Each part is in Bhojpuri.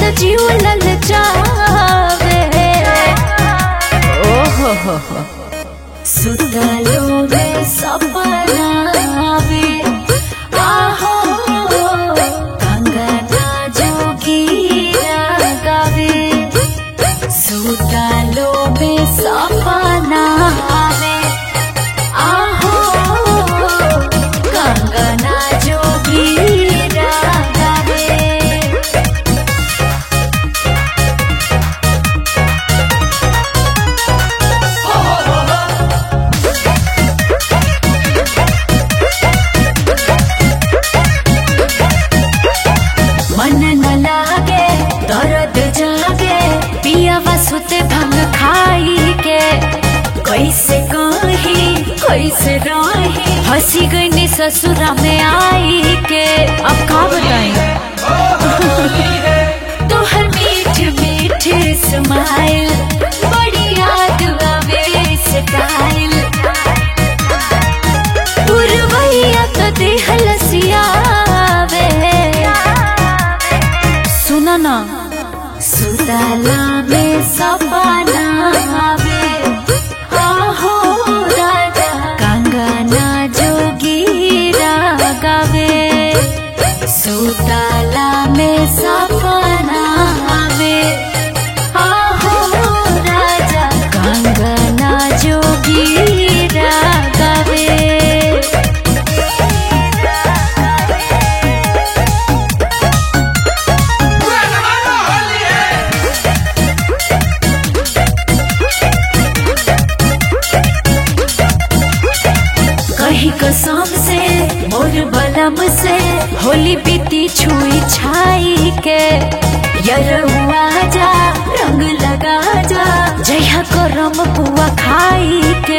त जीव ललचावे ओहो हो हो सुतलो में सपना आवे आहो कंगना जोगीरा गावे सुतलो में सपना आवे आहो कंगना जोगीरा गावे मन न लागे दर्द जागे पिया सुते भंग खाई के कैसे कही कैसे रही हंसी गई ससुरा में आई के अब का बताई तोहर मीठ मीठ स्माइल बड़ी याद आवे स्टाइल पुरवैया तो देह लसियावे सुना ना सुतला में सपना आवे आहो राजा कंगना जोगीरा गावे सुतला में सपना आवे आहो राजा कंगना जोगीरा गावे कहीं कसम से मोर बलम से होली बीती छुई छाई के यरुआ जा रंग लगा जा जया करम पुआ खाई के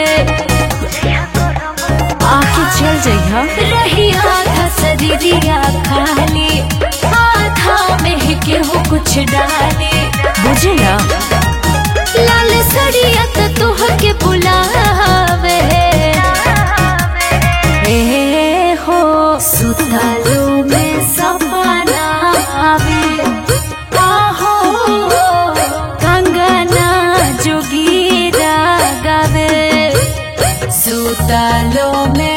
आके चल जइहा रही आधा शरीरिया खाली आधा में केहू कुछ डाली बुझला लाल सड़िया तो तुहके बुलावे ए हो सुतलो में सपना आवे आहो कंगना जोगीरा गावे सुतलो में